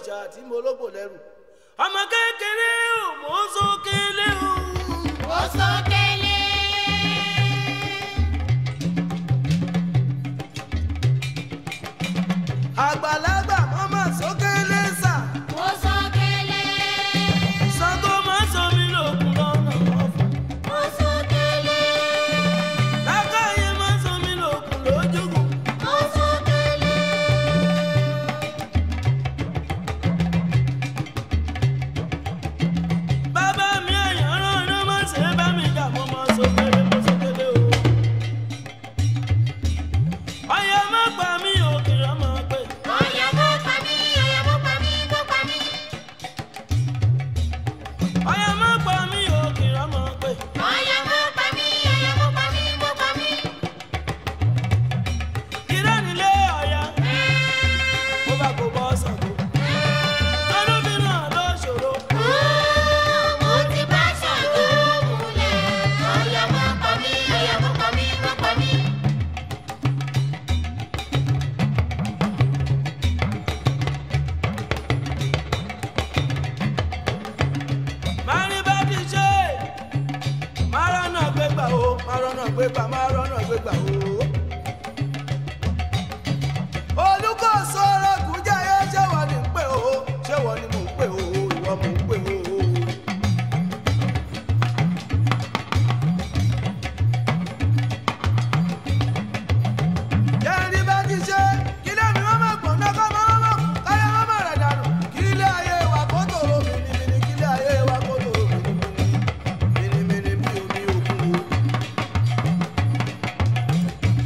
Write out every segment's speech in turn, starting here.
òrìṣà tí mo lógbò lẹ́rù ọmọ kékeré ò mọ̀ ń sókèlè o. Ó sókèlè. àgbàlagbà mọ́mọ́ sókèlè sà Ó sókèlè. Ṣàngó má sọ mí lókun lọ́nà ọ̀fọ̀ Ó sókèlè. lákàyè má sọ mí lókun lójúkun. Ó sókèlè. bàbá mi àyàn rán rán má ṣe bá mi jà mọ́ mọ́ sókèlè mọ́ sókèlè o. ọyọ má pa mí òkè ọmọ pé Ọ̀yà mọ́ pa mí, ọ̀yà mọ́ pa mí, mọ́ pa mí. ọyọ má pa mí òkè ọmọ pé Ọ̀yà mọ́ pa mí, ọ̀yà mọ́ pa mí, mọ́ pa mí. irọ́ nílé ọ̀yà mo bá kó bọ́ Ṣàngó. tọ́lú mi náà ló ṣòro. Mo ti bá Ṣàngó múlẹ̀. Ọ̀yà mọ́ pa mí, ọ̀yà mọ́ pa mí, mọ́ pa mí. máa rí bá ti ṣe máa rọ́nà gbégbà o máa rọ́nà gbégbà máa rọ́nà gbégbà o. olùkóso ọlọ́kùn jẹ́yẹ ṣé wọ́n ní ń pè o ṣé wọ́n ní mò ń pè o ìwọ mò ń pè o. jẹ́rí bá ti ṣe kí lẹ́mi wọ́n máa gbọ̀n náà kọ́ mọ́ mọ́ káyọ̀ wọ́n máa rẹ̀ dànù kí ilé ayé wa kó tòrò mìnìmìnì kí ilé ayé wa kó tòrò mìnìmìnì mìnìmìnì bí omi òkun o.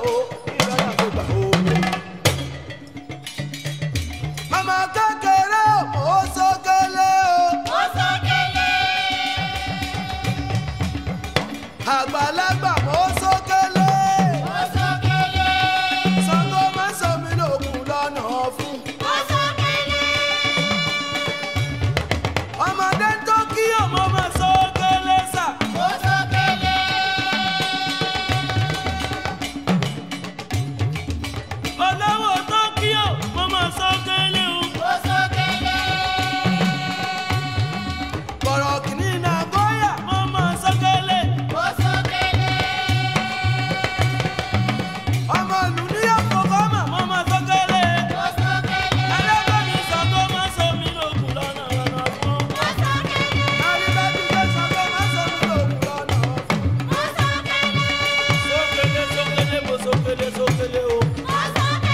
o ìlọ́yà kó gbà o. màmá kékeré ò sókèlè o. Ó sókèlè. àgbàlagbà mọ́ sókèlè. Ó sókèlè. Ṣàngó má sọ mí lókun lọ́nà fún. Ó sókèlè. ọmọdé tó kí ọmọ máa sókèlè sà. Ó sókèlè. olówó tó kí ọmọ máa sókèlè o. Ó sókèlè. bọ̀rọ̀ kìíní náà bóyá mo máa sókèlè. Ó sókèlè. ọmọ ìlú ní àkókò mà mo máa sókèlè. Ó sókèlè. ẹlẹ́gbẹ́ mi Ṣàngó má sọ mí lókun lọ́nà lọ́nà fún. Ó sókèlè. àrídájú pé Ṣàngó má sọ mí lókun lọ́nà fún. Ó sókèlè. sókèlè sókèlè mo sókèlè sókèlè o. Ó sókèlè.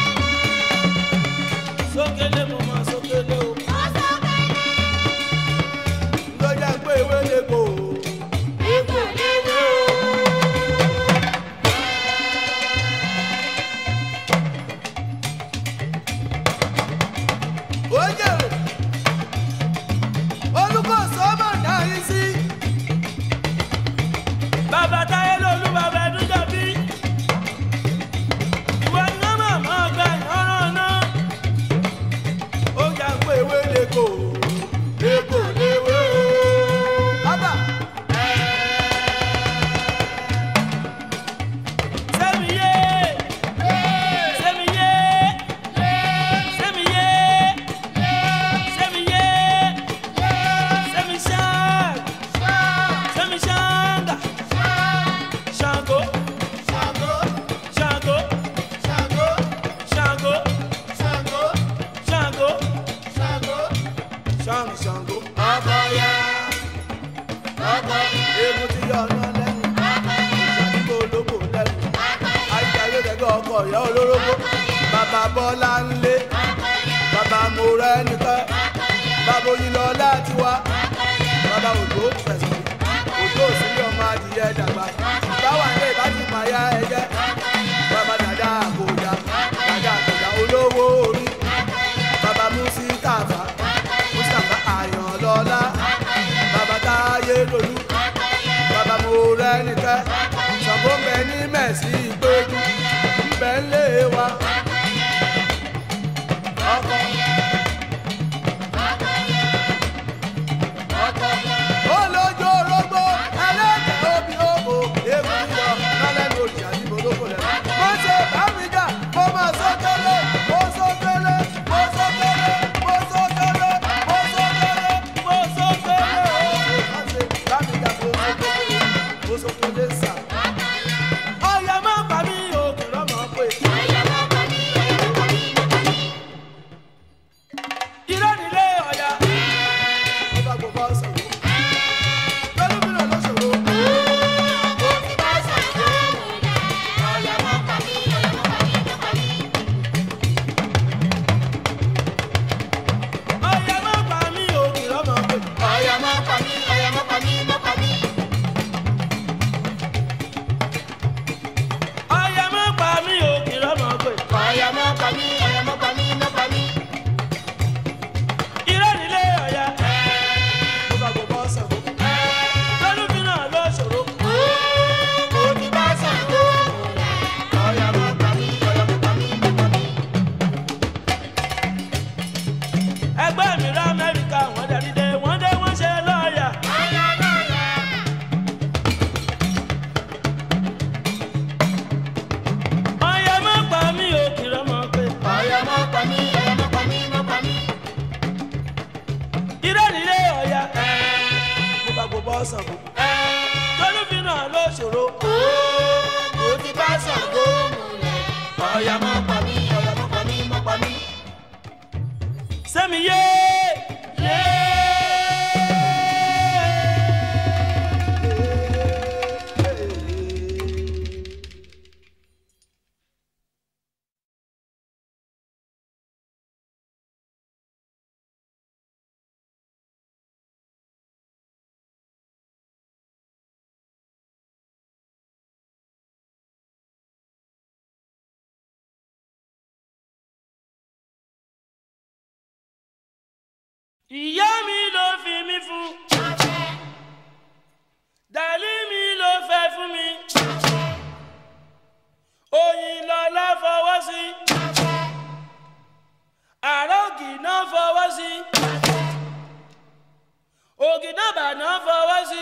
sókèlè mo máa sókèlè o. Ó sókèlè. ló jẹ́ pé ewé lè kó o. Egbò léwé o. Oye o, olùkóso ọmọ náà yìí sí. Bàbá táyé lolú bàbá ẹdúnjọ bí. Ìwọ ni wọ́n máa mọ́ ọgbà ìyọ́ràn náà. Ó yà ń pé ewé leko, leko léwé o. Bàbá. Sẹ́mi yé, sẹ́mi yé, sẹ́mi yé. Semiye, semishang, semishanga, shango, Ṣàngó. shango, Ṣàngó. shango, Ṣàngó. shango, Ṣàngó. shango, shango. Ọkọ̀yà. Ọkọ̀yà. Egun ti yọ ọ̀nà lẹ́nu, ìṣàdúgbò olóko lẹ́nu. Ayíjáde tẹ̀gọ́ ọkọ̀ ìyá olórógbó. Bàbá Bọ́lá ń lé, bàbá Mòrẹ́ nìkan, bàbá Oyinlọ láti wá. Bàbá Òjó fẹ̀sùn, Òjó òsínlẹ̀ ọmọ adìyẹ dàgbà. Báwa ilé ìbájú pààyà ẹ̀jẹ̀. Bàbá dàda àkòjà, dàda àkòjà olówó orí. Bàbá Mùsítàfà, Mùsítàfà Àyànlọ́lá. Bàbá Táyé Lolú, bàbá Mòrẹ́ nìkan. Ṣàngó ń bẹ ní Mẹ̀sí ìgbéjú, ń bẹ ń lé wa. Ọkọ̀ olójó orógbó ẹlẹ́dẹ̀ obì òbò ewu yọ lálẹ́nu òjì àti ìbòlókò lẹ́nu. mo ṣe bámidà mo máa sókèlè mo sókèlè mo sókèlè mo sókèlè mo sókèlè mo sókèlè ooo. mo ṣe bámidà mo sókèlè mo sókèlè sà. ọ̀yà máa bà mí òkè lọ́mọ pé. irọ́ nílé ọ̀yà. mo bá gbogbo ọ̀sán wò. lọ́lùmíràn ló ṣòro. ọ̀yà máa bà mí òkè lọ́mọ pé. Ọ̀yà má pa mí, ọ̀yà má pa mí, má pa mí. ọ̀yà máa bà mí òkè lọ́mọ pé. Ọ̀yà má pa mí, ọ̀yà má pa mí, má pa mí. irọ́ nílé ọ̀yà. mo bá gbogbo ọ̀sán wò. lọ́lùmíràn ló ṣòro. Mo ti bá Ṣàngó múlẹ̀. Ọ̀yà má pa mí, ọ̀yà má pa mí, má pa mí. ẹgbẹ́ mi rá amẹ́ríkà wọ́n darí dé wọ́n dé wọ́n ṣe lọ́ọ̀yà. Ọ̀yà lọ́yà. ọ̀yà máa bà mí òkè lọ́mọ pé. Ọ̀yà má pa mí, ọ̀yà má pa mí, má pa mí. irọ́ nílé ọ̀yà. mo bá gbogbo ọ̀sán wò. lọ́lùmíràn ló ṣòro. Mo ti bá Ṣàngó múlẹ̀. Ọ̀yà má pa mí, ọ̀yà má pa mí, má pa mí. sẹ́mi yé. ìyá mi ló fi mí fún dàlí mi ló fẹ́ fún mi oyin lọ́lá fọwọ́ sí àrògì náà fọwọ́ sí ògìdàbà náà fọwọ́ sí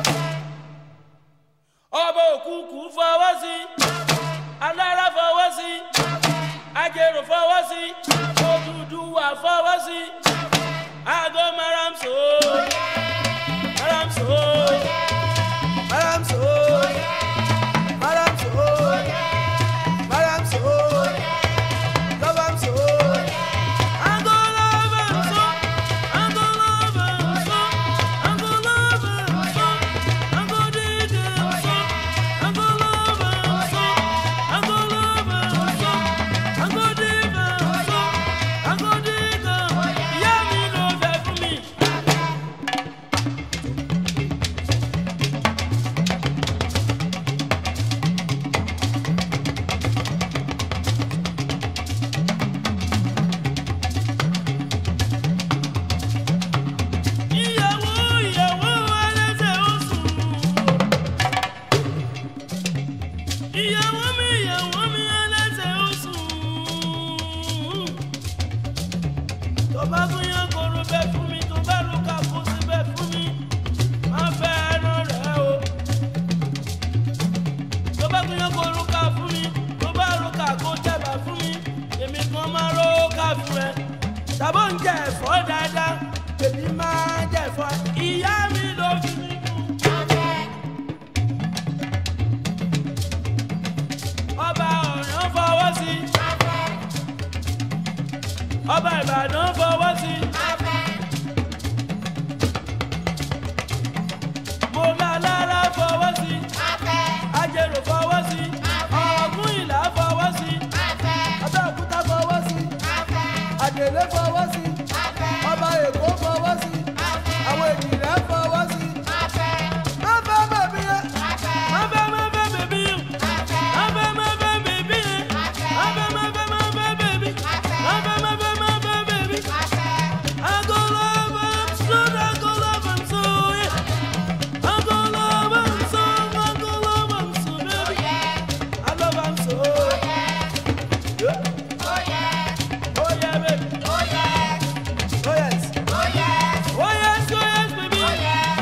ọba òkùnkùn fọwọ́ sí alára fọwọ́ sí ajérò fọwọ́ sí Odùduwà fọwọ́ sí aago maramso maramso Maramso, Maramso, Maramso, Lobamso, aago lọ́bàmso aago lọ́bàmso aago lọ́bàmso aago dídèmso aago lọ́bàmso aago lọ́bàmso aago dídèmso aago dídèmso ìyá mi ló fẹ́ fún mi. ìyàwó ìyàwó ẹlẹ́sẹ̀ oṣù. ìyàwó mi ìyàwó mi ẹlẹ́sẹ̀ oṣù. tó bá fún yàn kóró bẹ́ẹ̀ fún mi tó bá ló ká kó sí bẹ́ẹ̀ fún mi má fẹ́ ẹran rẹ̀ o. tó bá fún yàn kóró ká fún mi tó bá ló ká kó jẹ̀bà fún mi èmi kan máa ró ká fún ẹ. tàbó ń jẹ ẹ̀fọ́ dáadáa èmi máa jẹ ẹ̀fọ́ ìyá mi ló fi mí fún. ọba ọ̀ràn fọwọ́ sí ọba ìbàdàn fọwọ́ sí mo lálára fọwọ́ sí ajérò fọwọ́ sí ọ̀gùn ìlà fọwọ́ sí Abẹ́òkúta fọwọ́ sí, Àdèlé fọwọ́ sí, Ọba Èkó fọwọ́ sí, àwọn ènìyàn fọwọ́ sí. Má fẹ́ bẹ̀bí yẹn. má fẹ́ má fẹ́ bèbí má fẹ́ má fẹ́ bèbí má fẹ́ má fẹ́ má fẹ́ bèbí má fẹ́ má fẹ́ má fẹ́ bèbí. I go love am so, I go love am so, yeah. I go love am so, I go love am so, baby. I love am so. Yeah. Oh yeah, baby. Oh yes. Oh yes, oh yes, baby.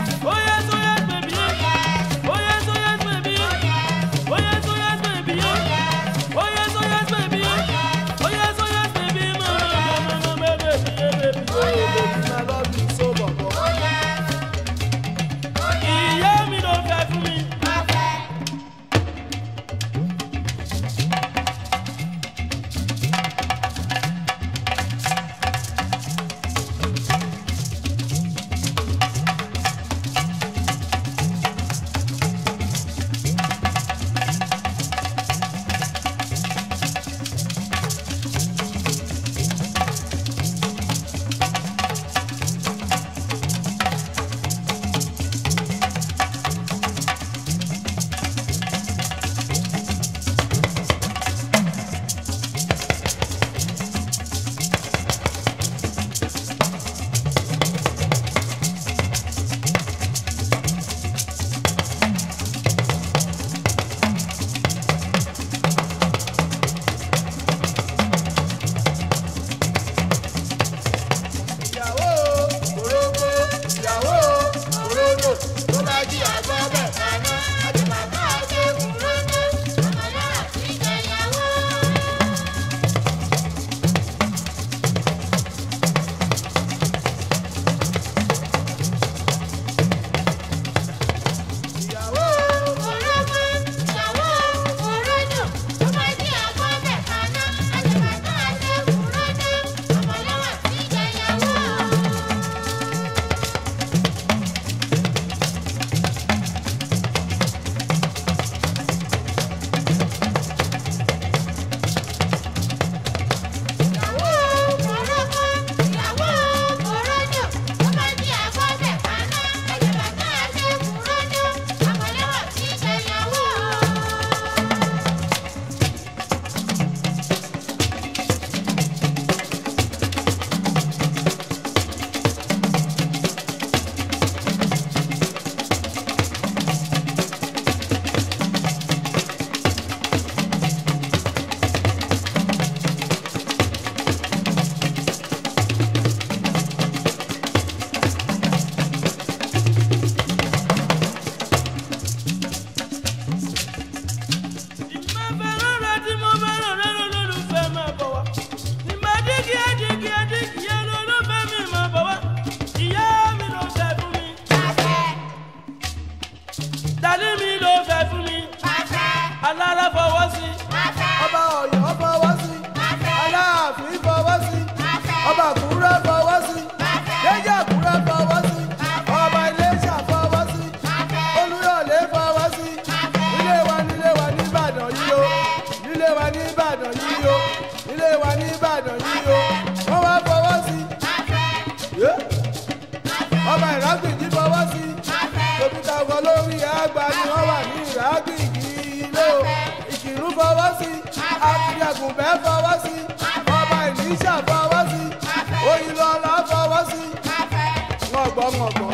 Sálímì ló fẹ́ fún mi. Alára fọwọ́ sí. ọba ọ̀yọ́ fọwọ́ sí aláàfin fọwọ́ sí ọba àkúrẹ́ fọwọ́ sí jẹ́jẹ́ àkúrẹ́ fọwọ́ sí ọba iléṣà fọwọ́ sí olúyọ̀lé fọwọ́ sí nílé wa nílé wa nìbàdàn yìí o nílé wa nìbàdàn yìí o nílé wa nìbàdàn yìí o wọ́n wá fọwọ́ sí yé ọba ìrágbìjì fọwọ́ sí tòbítà ọkọ lórí àgbà ni wọ́n wà ní ìrágbìjì ilé o ìkìrú fọwọ́ sí àfìyàgùnbẹ́ fọwọ́ sí ọba ìníṣà fọwọ́ sí oyinlọ́lá fọwọ́ sí ngọ̀gbọ́ ngọ̀gbọ́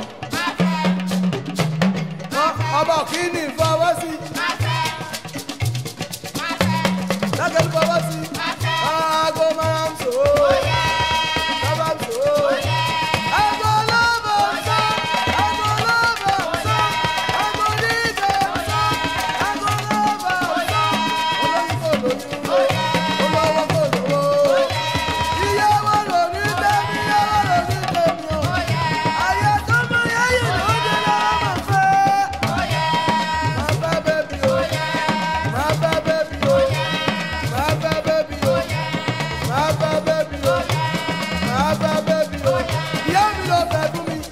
ọba kìíní fọwọ́ sí lákẹ́lú fọwọ́ sí aago máa ń sọ bàbá ń sọ aago lọ́bọ̀ sọ aago lọ́bọ̀ sọ aago nígbà sọ aago lọ́bọ̀ sọ olóyún kò lóyún olówó kò lówó ìyàwó lóní tẹ́mi ìyàwó lóní tẹ́mi o ayé tó mọ yẹ́yìn lóde lọ́wọ́ mọ̀ fẹ́. Má fẹ́ bébí o, má fẹ́ bébí o, má fẹ́ bébí o, má fẹ́ bébí o, má fẹ́ bébí o. Ìyá mi ló fẹ́ fún mi.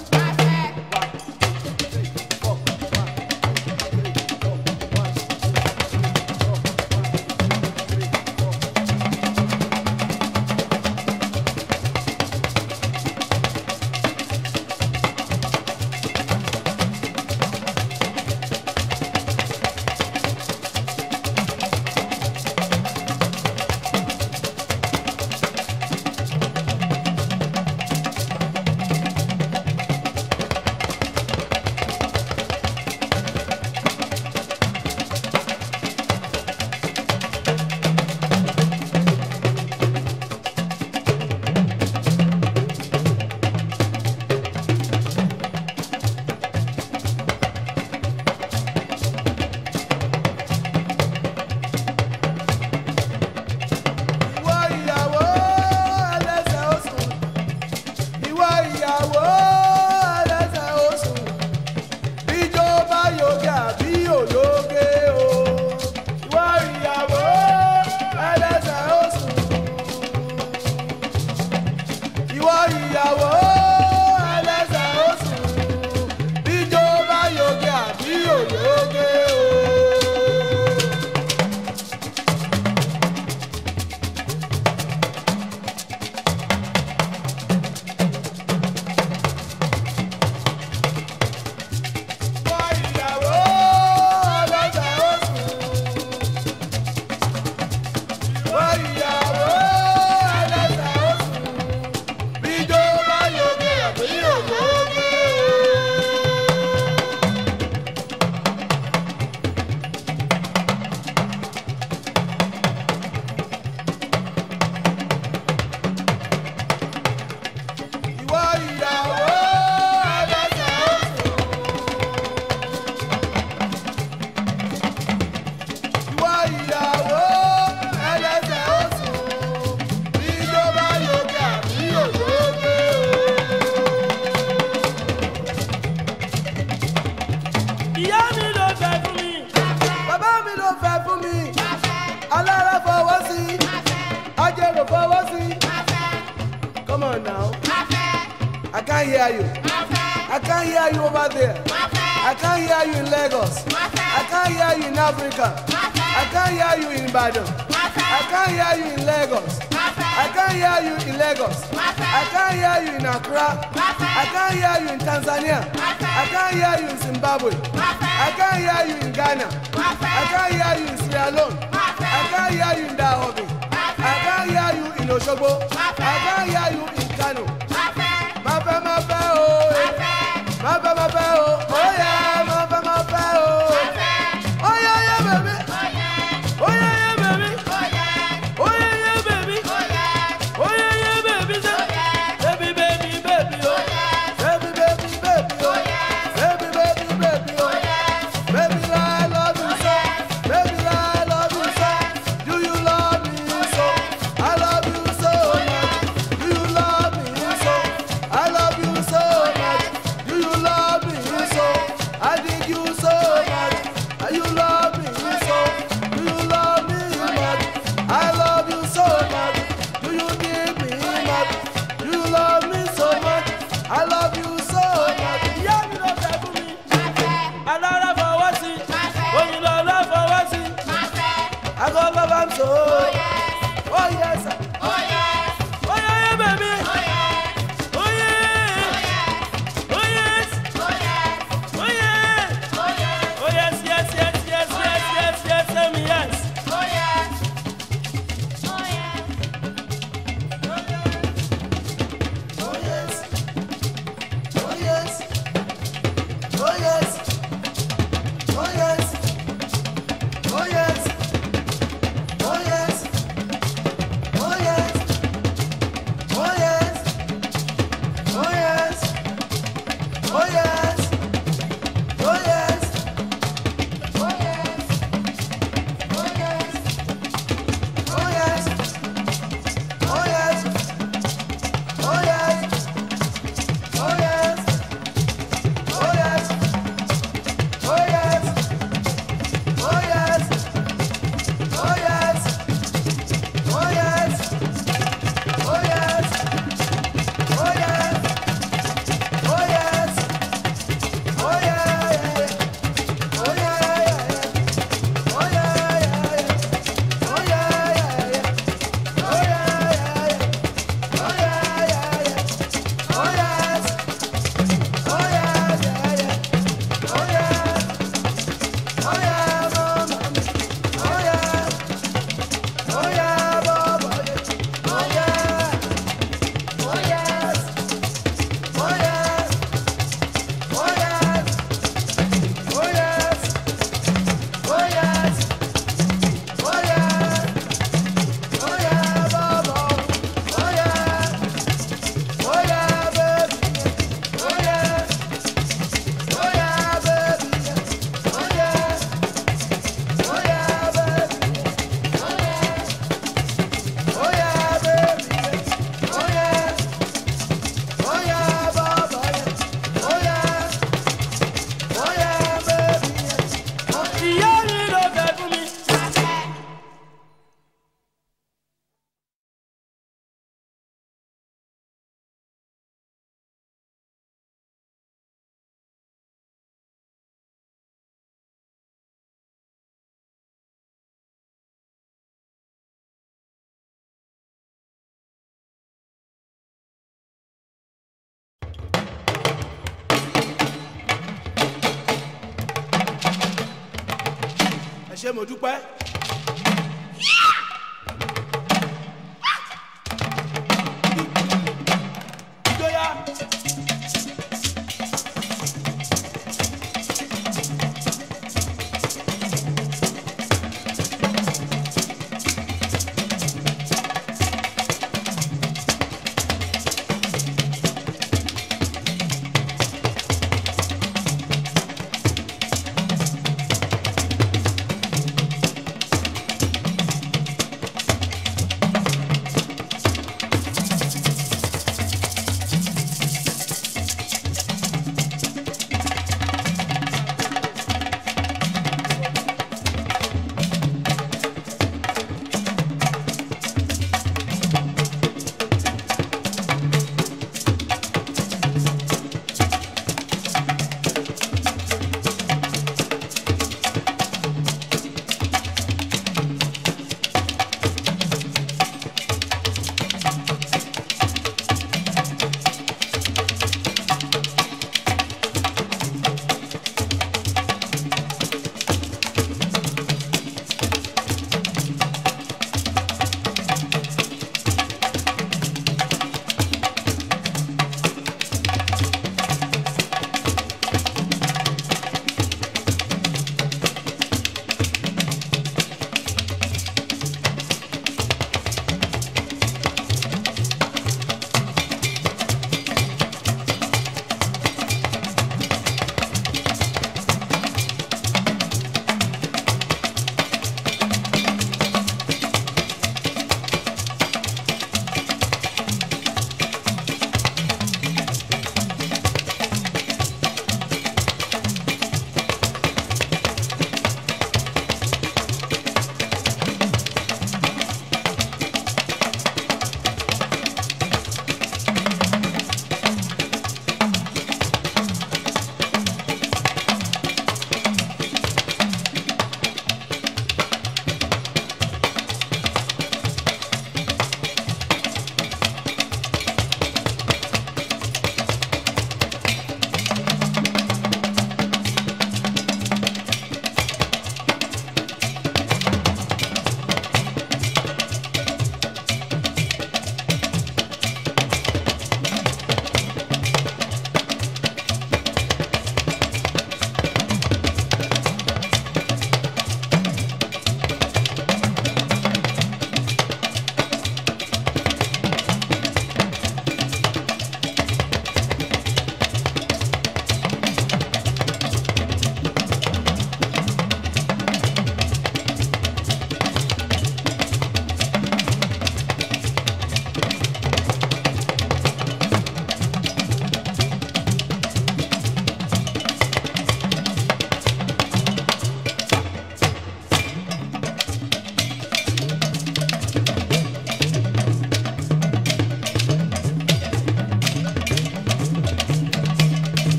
Ìwọ ìyàwó ẹlẹ́sẹ̀ oṣù. Ìwọ ìyàwó ẹlẹ́sẹ̀ oṣù. Bíjó bá yóge àbí òyóge o. Ìwọ ìyàwó ẹlẹ́sẹ̀ oṣù. Ìwọ ìyàwó ẹlẹ́sẹ̀ oṣù. Bíjó bá yóge àbí òyóge o. Ìwọ ìyàwó ẹlẹ́sẹ̀ oṣù. Ìwọ ìyàwó ẹlẹ́sẹ̀ oṣù. Bíjó bá yóge àbí òyóge o. Ìwọ ìyàwó ẹlẹ́sẹ̀ oṣù. Ìwọ ìyàwó ẹlẹ́sẹ̀ oṣù. Bíjó bá yóge àbí òyóge o. Ìyá mi ló fẹ́ fún mi. Bàbá mi ló fẹ́ fún mi. Alára fọwọ́ sí. Ajẹ́rò fọwọ́ sí. Come on now. I can't hear you. I can't hear you over there. I can't hear you in Lagos. I can't hear you in Africa. I can't hear you in Ibadan. I can't hear you in Lagos. I can't hear you in Lagos. I can't hear you in Accra. I can't hear you in Tanzania. I can't hear you in Zimbabwe. I can't hear you in Ghana. I can't hear you in Sierra Leone. I can't hear you in Dahomey. I can't hear you in Osogbo. I can't hear you in Kano. Má fẹ́ má fẹ́ o. eh. Má fẹ́ má fẹ́ o. Ó yẹ má fẹ́ má fẹ́ o. Ó yẹ yẹ bèbí. Ó yẹ yẹ bèbí. Ó yẹ yẹ bèbí. Ó yẹ yẹ bèbí sẹ́. Bébí bébí bébí o. Baby, baby, baby, oh. Baby, baby, baby, oh. Baby, I love you so. Baby, I love you so. Do you love me so? I love you so much. Do you love me so? I love you so much. Do you love me so? ṣé mo dúpẹ́. ìjọya.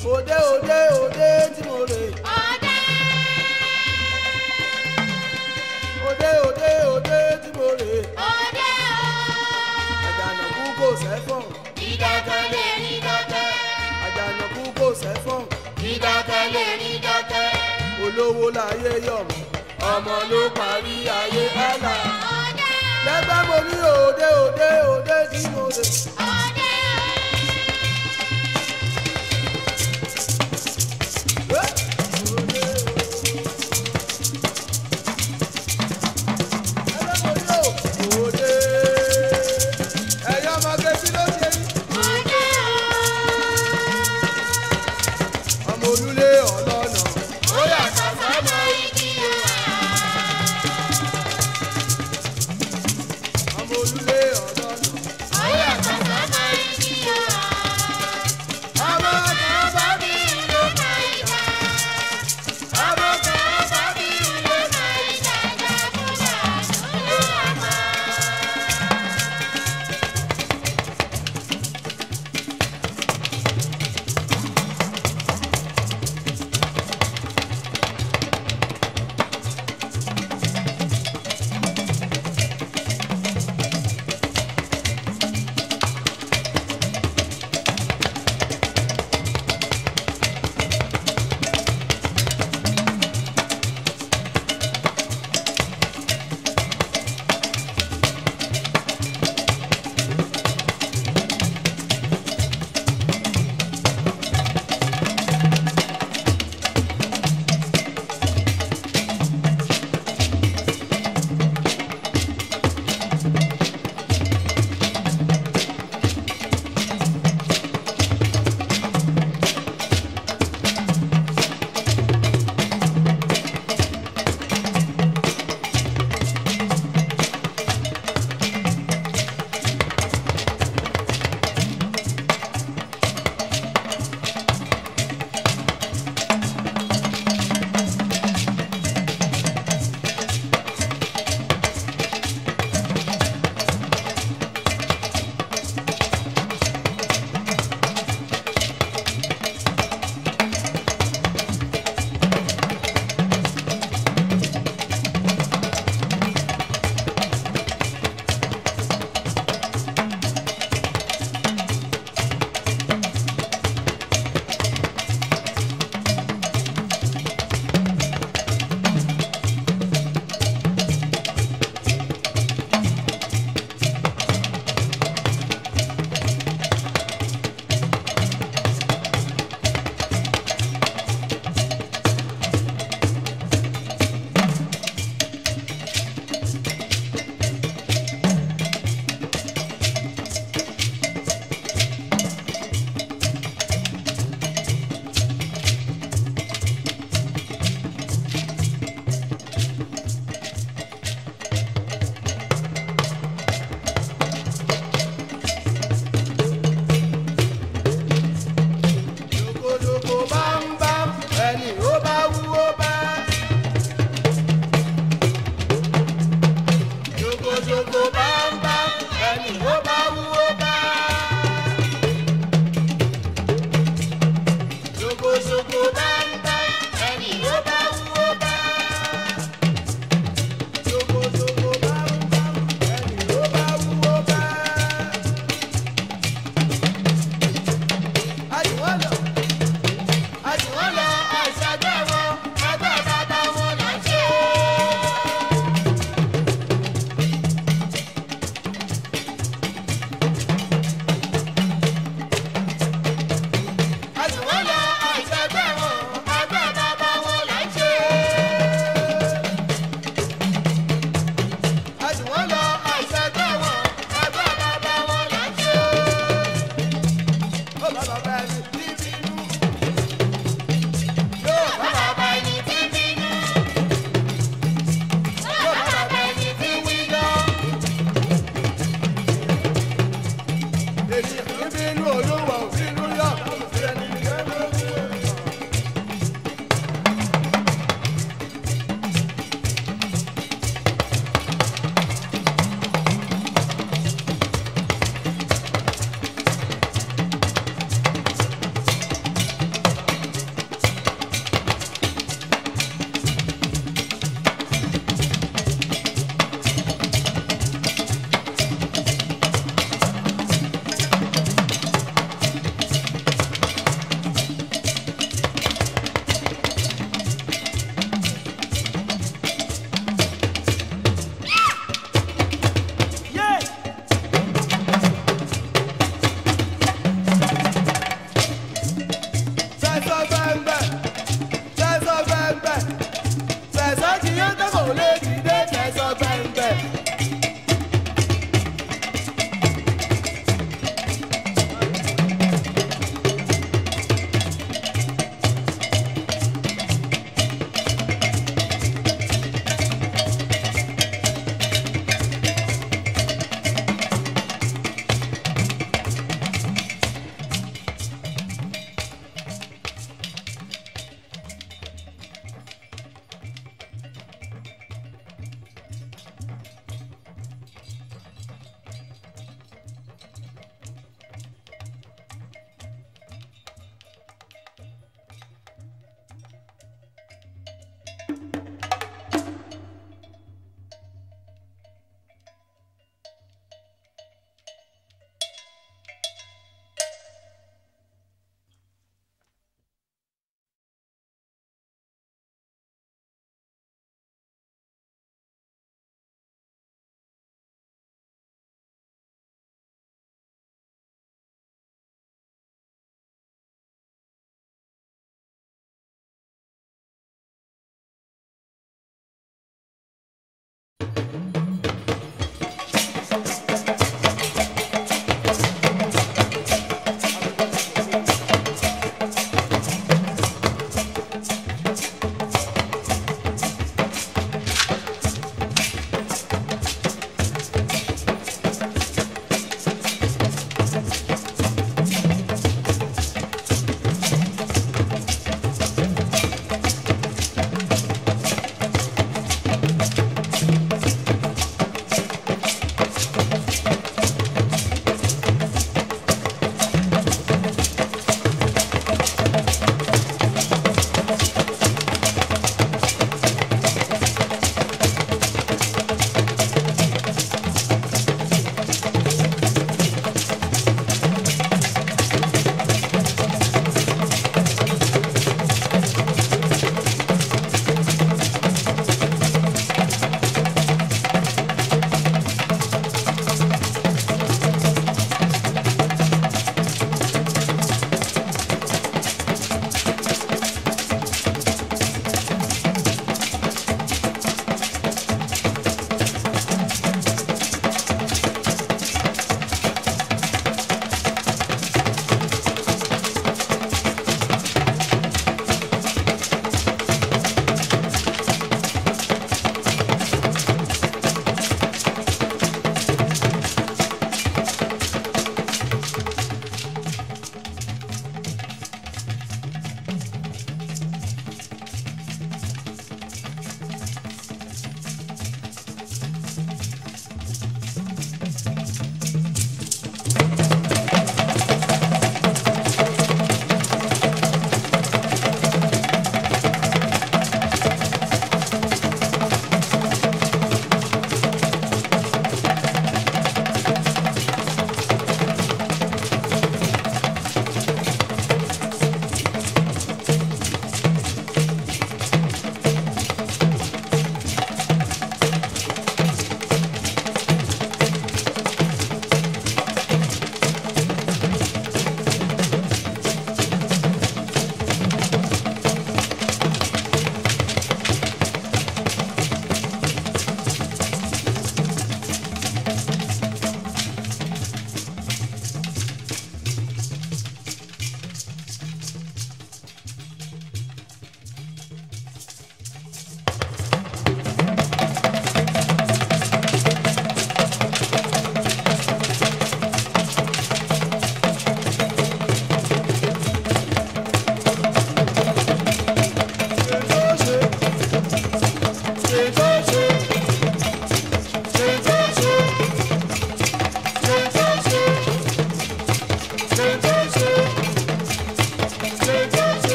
òde òde òde tí mo rè òde òde òde tí mo rè àjànàkú kò sẹ́fọ̀n Dídákẹ́ lè rí dákẹ́, àjànàkú kò sẹ́fọ̀n dídákẹ́ lè rí dákẹ́. olówó láyé yọ̀mọ̀ ọmọ ló parí ayé hálà lẹ́gbẹ́ mo ní òde òde òde tí mo rè.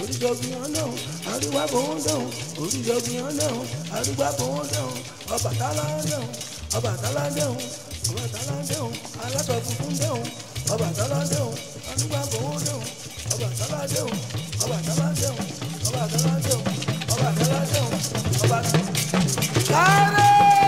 oríṣiríṣi ọ̀nàhùn àríwá fowó dẹ̀hùn oríṣiríṣi ọ̀nàhùn àríwá fowó dẹ̀hùn Ọbàtálá dẹ̀hùn Ọbàtálá dẹ̀hùn Ọbàtálá dẹ̀hùn aláṣọ funfun dẹ̀hùn Ọbàtálá dẹ̀hùn àríwá fowó dẹ̀hùn Ọbàtálá dẹ̀hùn Ọbàtálá dẹ̀hùn Ọbàtálá dẹ̀hùn Ọbàtálá dẹ̀hùn Ọbàtálá. Kárẹ́!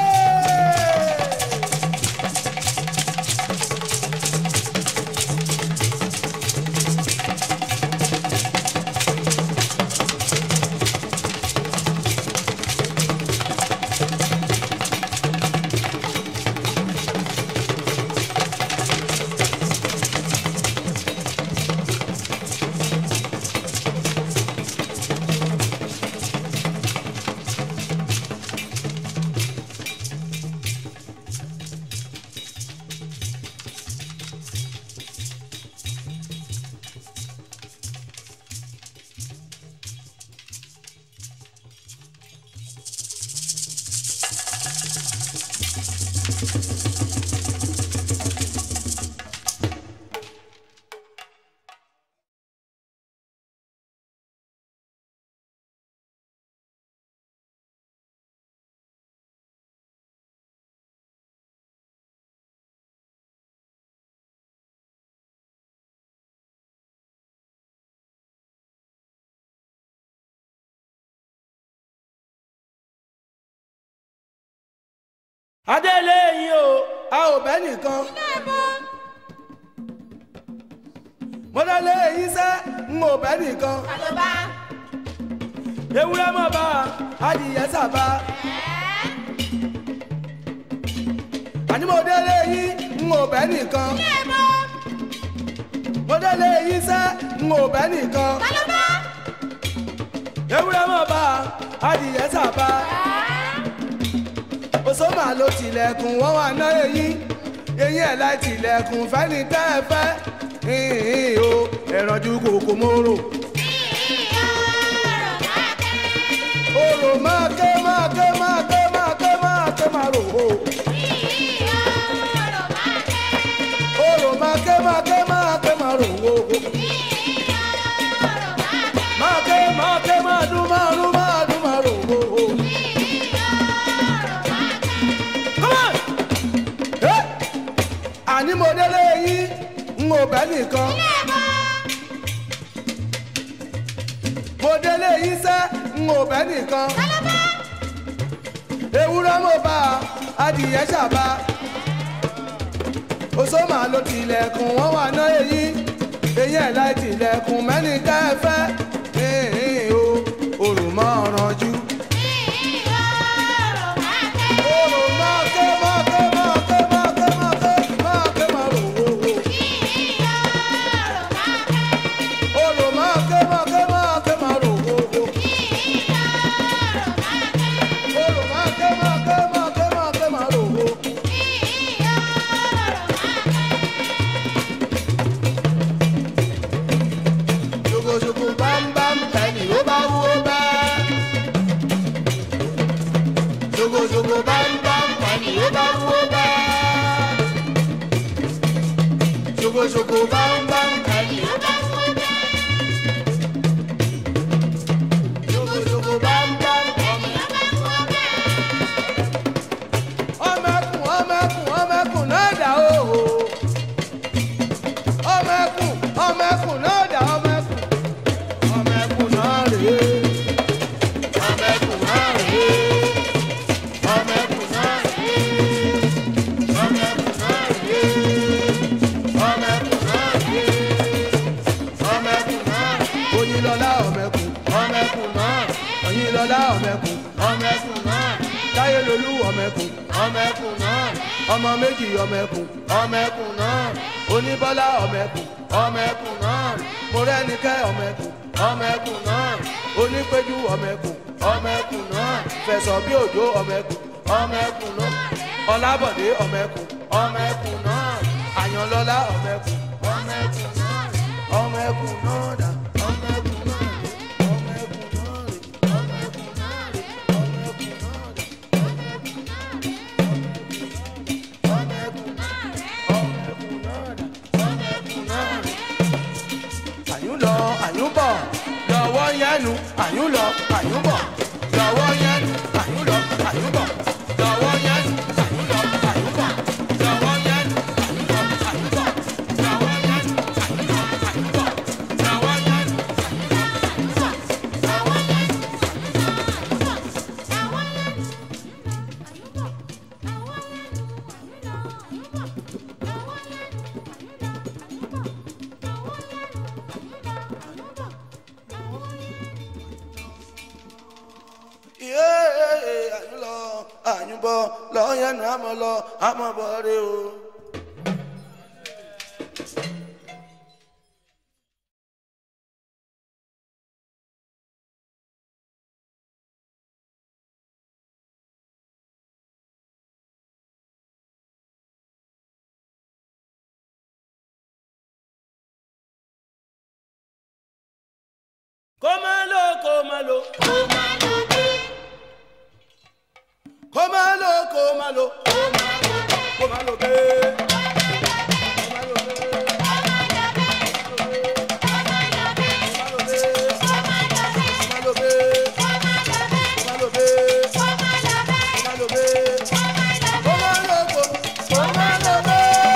adélé yín o a ò bẹ́ nìkan. mo délé yín sẹ́ n ò bẹ́ nìkan. Àlọ́bá. ewúrẹ́ mọ̀ bá adìyẹ sábà. àní mo délé yín n ò bẹ́ nìkan. mo délé yín sẹ́ n ò bẹ́ nìkan. Àlọ́bá. ewúrẹ́ mọ̀ bá adìyẹ sábà. òṣòmà ló tilẹ̀kùn wọ́n wà ná eyín eyín ẹ̀ láì tilẹ̀kùn fẹ́ni tẹ́ ẹ fẹ́ hìn o ẹ̀rànjú kòkó móró. orò máa ké máa ké máa ké máa ké máa ké máa rò ó. orò máa ké máa ké máa ké máa rò ó. máa ké máa ké máa dún máa dún máa dún máa rò ó. Come on! Eh! àní mo délé yín n ò bẹ́ nìkan. mo délé yín sẹ́ n ò bẹ́ nìkan. ewúrẹ́ mo bá adìyẹ ṣàbá. òṣòmà ló tilẹ̀kùn wọ́n wà ná eyín eyín ẹ̀ láì tilẹ̀kùn mẹ́ni tẹ́ ẹ fẹ́. Hìn-hìn o òrùmọ́ ọ̀rànjú. Orò máa ké máa ké máa ké máa ké máa ké máa ké máa rò wò wò. Orò máa ké máa ké máa ké máa rò wò wò. Orò máa ké máa ké máa ké máa ké máa rò wò. Ṣokoṣoko bámbám ẹni ó bá wú ó bá. Ṣokoṣoko bámbám ẹni ó bá wú ó bá. Ṣokoṣoko bámbám ẹni ó bá wú ó bá. Ṣokoṣoko bámbám ẹni ó bá wú ó bá. Ọmọkùn ọmọkùn ọmọkùn náà dà o. Ọmọkùn ọmọkùn náà dà ọmọkùn. Ọmọkùn náà rèé. Ọmọkùn náà rèé. Ọmọkùn náà rèé. Ọmọkùn náà rèé. Ọmọkùn náà rèé. Ọmọkùn náà rèé. Oyinlọlá ọmọkùn. Ọmọkùn náà. Oyinlọlá ọmọkùn. Ọmọkùn náà. Táyélolú ọmọkùn. Ọmọkùn náà. Ọmọ méjì ọmọkùn. Ọmọkùn náà. Oníbọ́lá ọmọkùn. Ọmọkùn náà. Mọ̀rẹ́nikẹ́ ọmọkùn. Ọmọkùn náà. Onípéjú ọmọkùn. Ọmọkùn náà. Fẹ̀sọ̀ bí òjò ọmọkùn. Ọmọkùn náà. Ọlábọ̀dé ọmọkùn. Ọmọkùn náà. Àyànlọ́lá ọmọkùn. Ọmọkùn náà. Ọmọkùn náà dà. Ọmọkùn náà rè. Ọmọkùn náà rè. Ọmọkùn náà rè. Ọmọkùn náà rè. Ọmọkùn náà rè. Ọmọkùn náà dà. Ọmọkùn náà rè. Àyùn lọ, àyùn bọ̀, lọ́wọ́ yẹn nu àyùn lọ àyùn bọ̀ lọ́wọ́ yẹn nu àyùn lọ àyùn bọ̀ lọ́wọ́ yẹn nu àyùn lọ àyùn bọ̀ lọ́wọ́ yẹn nu àyùn lọ àyùn bọ̀ lọ́wọ́ yẹn nu àyùn lọ àyùn bọ̀ lọ́wọ́ yẹn nu àyùn lọ àyùn bọ̀. Iye àyùn lọ àyùn bọ̀ lọ́wọ́ yẹn nu àmọ́ lọ àmọ́ bọ̀ rẹ o. kó má lò kó má lò kó má lọ kó má lọ kó má lọ bẹ́ẹ̀. Kó má lọ bẹ́ẹ̀. Kó má lọ bẹ́ẹ̀. Kó má lọ bẹ́ẹ̀. Kó má lọ bẹ́ẹ̀. Kó má lọ bẹ́ẹ̀. Kó má lọ kó- kó má lọ bẹ́ẹ̀.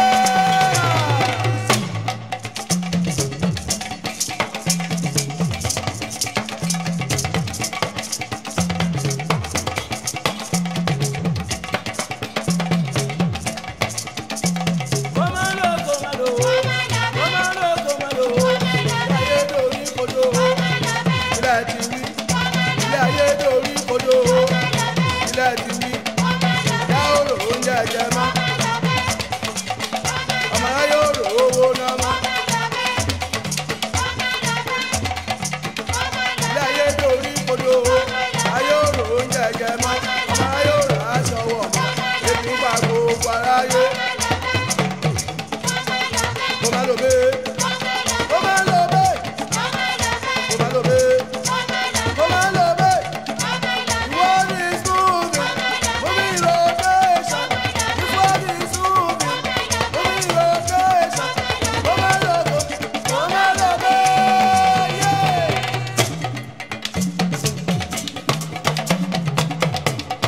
kó má lò kó má lò kó má lò kó má lò ayé dorí kodò ilẹ̀ ti wí ilé ayé dorí kodò ilẹ̀ ti wí yá òrò oúnjẹ jẹ mọ́ ọmọ ayé òrò owó náà mọ́ ilé ayé dorí kodò ayé òrò oúnjẹ jẹ mọ́ ọmọ ayé òrò aṣọ wọ̀ mọ́ ebi ń pa gbogbo aráyé kó má lò bẹ́ẹ̀ kó má lò bẹ́ẹ̀. Kó má lọ bẹ́ẹ̀. Kó má lọ bẹ́ẹ̀. What is moving? Moving rotation. What is moving? Moving rotation. Kó má lọ bẹ́ẹ̀. Kó má lọ bẹ́ẹ̀. Yeah.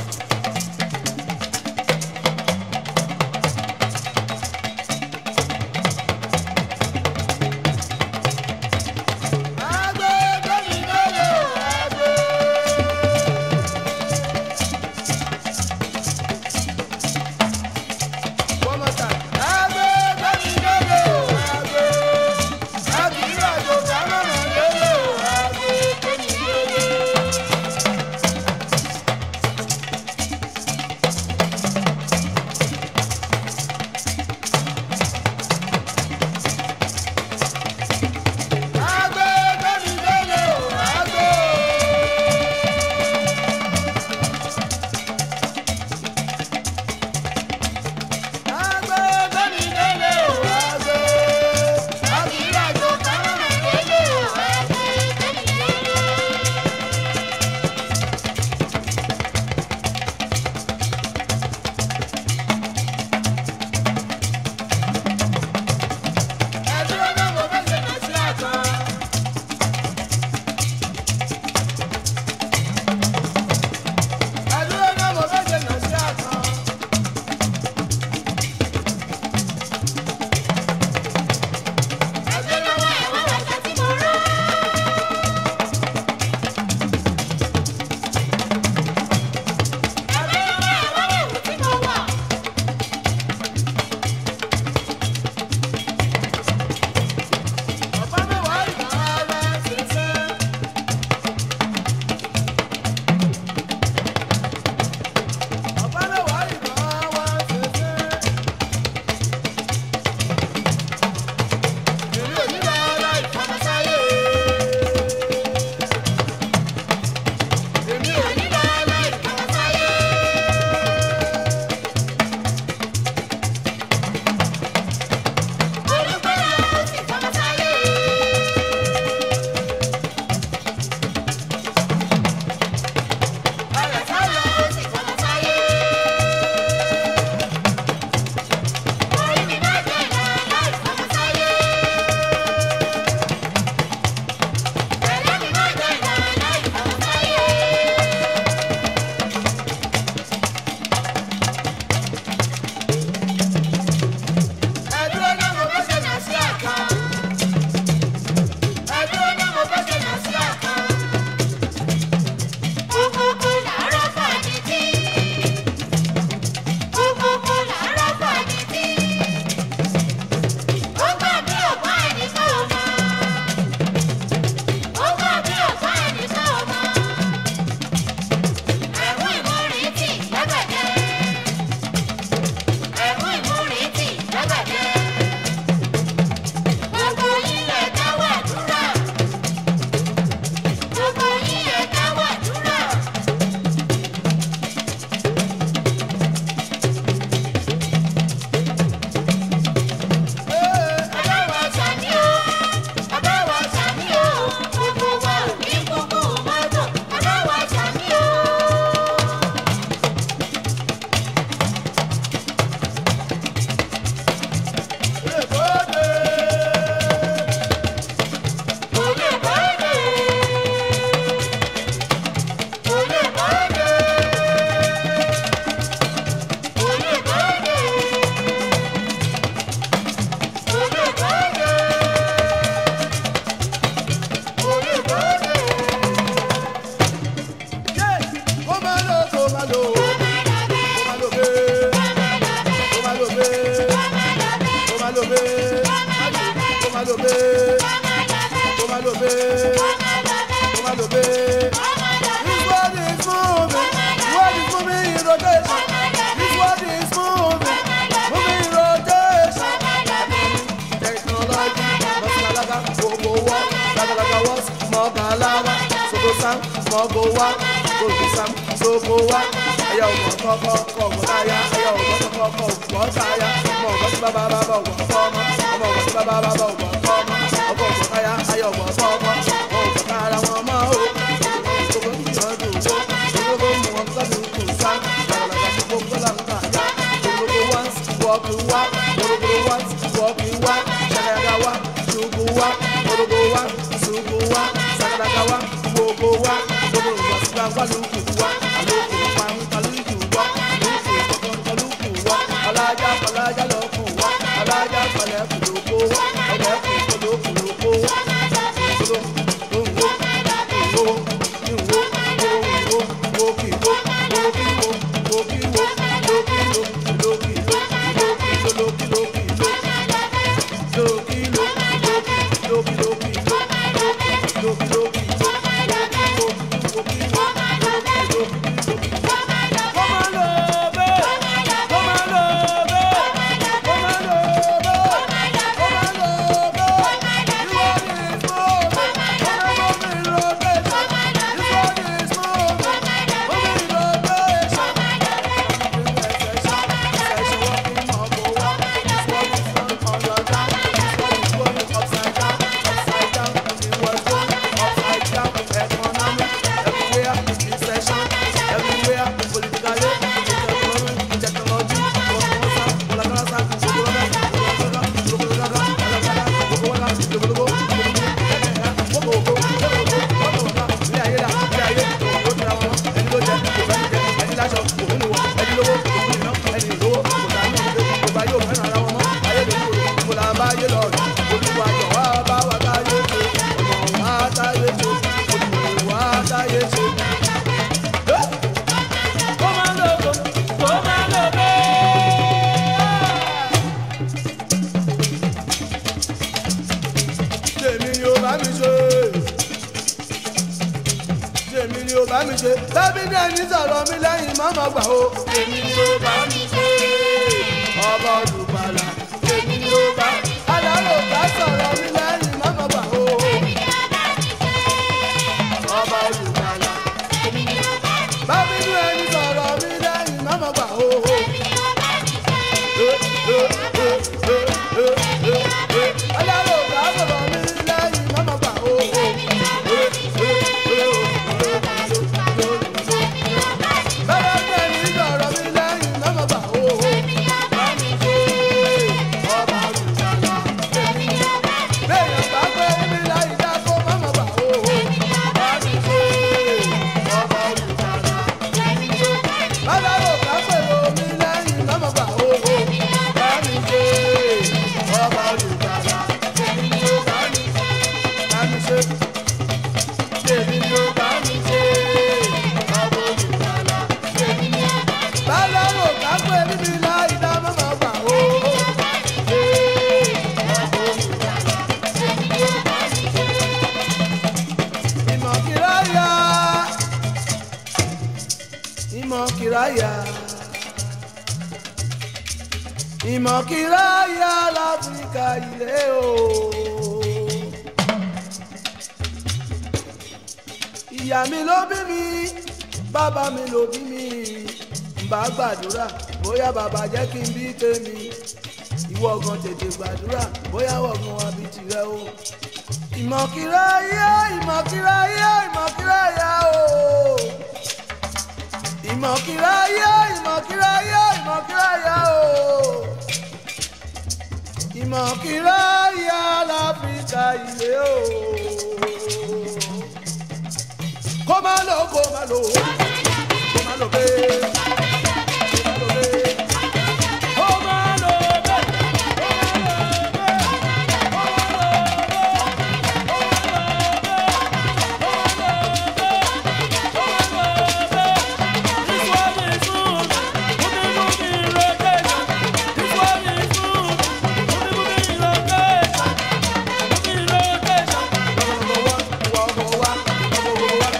baby. This world is moving. The world is moving in rotation. This world is moving. Moving in rotation. Technology, Masalaga, Gogo Wa, Lagalaga was, Mogalaga, Sogo Sam, Mogo Wa, Gogo Sam, Sogo Wa. Aya ọgbọ̀n kọ́kọ́ kọ́ ọ̀gbọ̀n táyà, aya ọgbọ̀n kọ́kọ́ kọ́ ọ̀gbọ̀n táyà, ọmọ ọgbọ̀n tí bàbá bàbá ọgbọ̀n kọ́ ọmọ, ọmọ ọgbọ̀n tí bàbá bàbá ọgbọ̀n kọ́ ọmọ, ọgbọ̀n ọgbọ̀n táyà, aya ọgbọ̀n kọ́kọ́, wọn ọgbọ̀n kára wọn mọ́ o. Gbogbo ń gbìyànjú owó, gbogbo ń mú wọn sọ́dún kù sá, làlàlà gbogbo gbọ́dọ̀ ń kà yá, gbogbo once walk wá, gbogbo once walk wá, ṣàkàyàkà wá, ṣùkú wá, gbogbo wá, ṣùkú wá, ṣàkàyàkà wá, gbogbo wá, gbogbo ìwà sígbà wá lókù wá, àlòkù pa ń kalùkù wá, lókù kọ̀ọ̀kan kalùkù wá, alájà kọlájà lọ́kù wá, alájà kọlẹ́kù lóko wá, ẹlẹ́kù kọlọ́kù lóko wá, ìṣòro, ìwò, ìwò, ìwò, ìwò, ìwò, kìwò, ìwò, kìwò, ìwò, kìwò, ìwò, kìwò, ìwò, kìwò, ìwò, kìwò, lókìló, kìló, lókìló, lókìló, kìló, kìló, lókìló, kìló, lókìló, kìló, lókìló, kìló. Come on, love it. Come on, love it. Come on, love it. Come on, love it. You are this moment. Come on, moving rotation. This one is moving. Moving rotation. Session walking up or walk. This one is on on your down. This one is going upside down, upside down. It was going upside down. Economy everywhere. This session everywhere. Politically, economic, technology. tèmi ni ó bá mi ṣe tèmi ni ó bá mi ṣe bẹ́bí ní ẹni sọ̀rọ̀ mi lẹ́yìn mọ́mọ́ gbà ó tèmi ni ó bá mi ṣe ọba olùbàlà tèmi ni ó bá alárò bá sọ̀rọ̀ mi lẹ́yìn mọ́mọ́ gbà ó ọba olùbàlà bẹ́bí ní ẹni sọ̀rọ̀ mi lẹ́yìn mọ́mọ́ gbà ó. alárò bá sọ̀rọ̀ mi lẹ́yìn mọ́mọ́ gbà ó. bẹ́ẹ̀ ni ẹni sọ̀rọ̀ mi lẹ́yìn mọ́mọ́ gbà ó. bá mi ṣe ọba olùbàlà tèmi ni ó bá Béèyàn bá gbé mi láì dá kó mọ́mọ́ gbà ó. Bá mi ṣe ọba olùbàlà. Bálárò bá pèrò mi lẹ́yìn mọ́mọ́ gbà ó. Bá mi ṣe ọba olùbàlà. Tèmi ni ó bá mi ṣe. Bá mi ṣe. Tèmi ni ó bá mi ṣe ọba olùbàlà. Tèmi ni ó bá mi ṣe. Bálárò bá pè mi láì dá mọ́mọ́ gbà ó. Ṣé ọba olùbàlà. Ìmọ̀kìráyà Ìmọ̀kìráyà Ìmọ̀kìráyà láfíríkà ilé o. Ìyá mi ló bí mi, bàbá mi ló bí mi, bá gbàdúrà bóyá bàbá jẹ́ kí n bí tèmi. Ìwọ gan tètè gbàdúrà bóyá wọ̀gàn wa bí tirẹ̀ o ìmọ̀kìráyà ìmọ̀kìráyà ìmọ̀kìráyà o. ìmọ̀kìráyà ìmọ̀kìráyà ìmọ̀kìráyà o. ìmọ̀kìráyà láfíríkà ilé o. kó má lò kó má lò kó má lò bẹ́ẹ̀. kó má lò bẹ́ẹ̀. kó má lò bẹ́ẹ̀. kó má lò bẹ́ẹ̀. This one is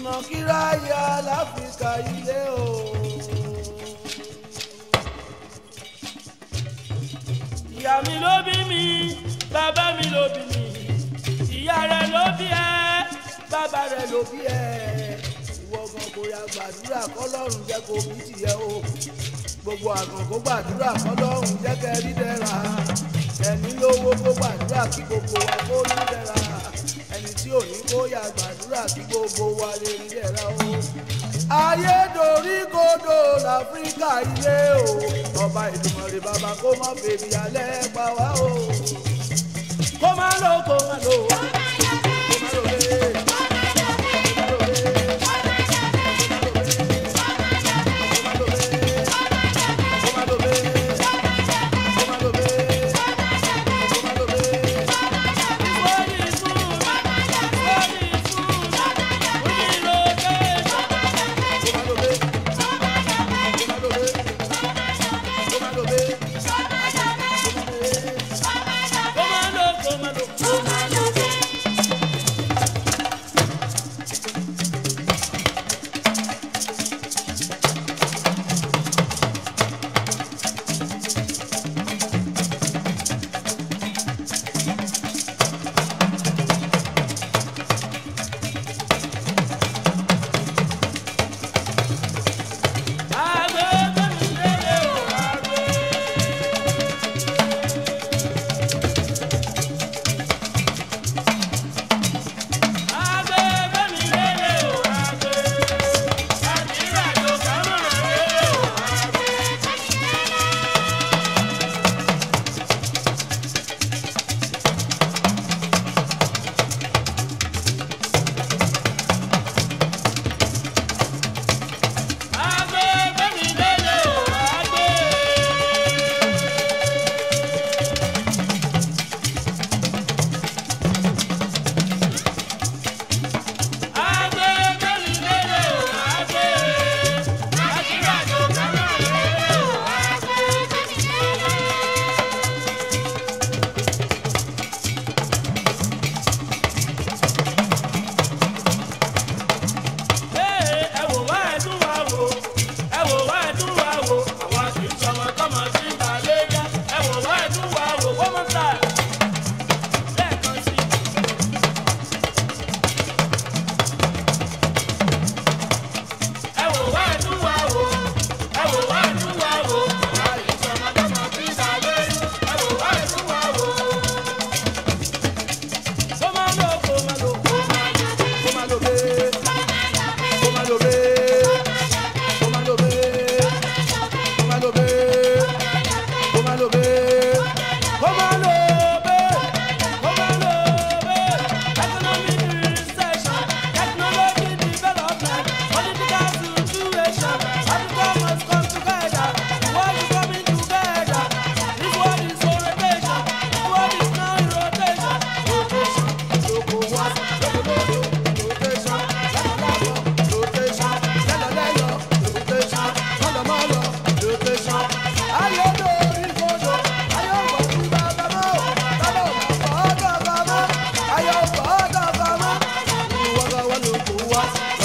ìnàkírá ya láfíríkà ilé o. ìyá mi ló bí mi bàbá mi ló bí mi ìyá rẹ̀ ló bí ẹ bàbá rẹ̀ ló ló bí ẹ ìwọ gan kò ya gbàdúrà kọ́lọ́run jẹ́ kó bí tìyẹ o gbogbo àgàn kó gbàdúrà kọ́lọ́run jẹ́ kẹ́ rí dẹ́ra ẹni lówó kó gbàdúrà kí gbogbo wa kó rí dẹ́ra ẹni tí ò ní kó ya gbàdúrà kí gbogbo wa lè rí dẹ́ra o. ayédorí kodò láfíríkà ilé o ọba ìdùmọ̀rẹ́ bàbá kó má bèbí alẹ́ pa wá o kó má lò kó má lò kó má lò lé. Body food, body food, we rotate. Kó má lò kó má lò. Agbe gbẹ̀mí lélẹ̀ o, agbe. Agbe gbẹ̀mí lélẹ̀ o, agbe. Àdìrà tó kàmọ́ lélẹ̀ o, agbe. Agbe gbẹ̀mí lélẹ̀ o, agbe. Agbe gbẹ̀mí lélẹ̀ o, agbe. Àdìrà tó kàmọ́ lélẹ̀ o, agbe. Ee, ẹ wò wá ẹ tún wá wò ẹ wò wá ẹ tún wá wò àwa kì í sọmọ tọmọ sí ìbàlẹ̀ yá ẹ wò wá ẹ tún wá wò wọ́n mọ̀ tà lẹ́ẹ̀kan sí i. ẹ wò wá ẹ tún wá wò ẹ wò wá ẹ tún wá wò àwa kì í sọmọ tọmọ sí ìbàlẹ̀ yá ẹ wò wá ẹ tún wá wò. kó má lò kó má lò kó má lò. Ayọ̀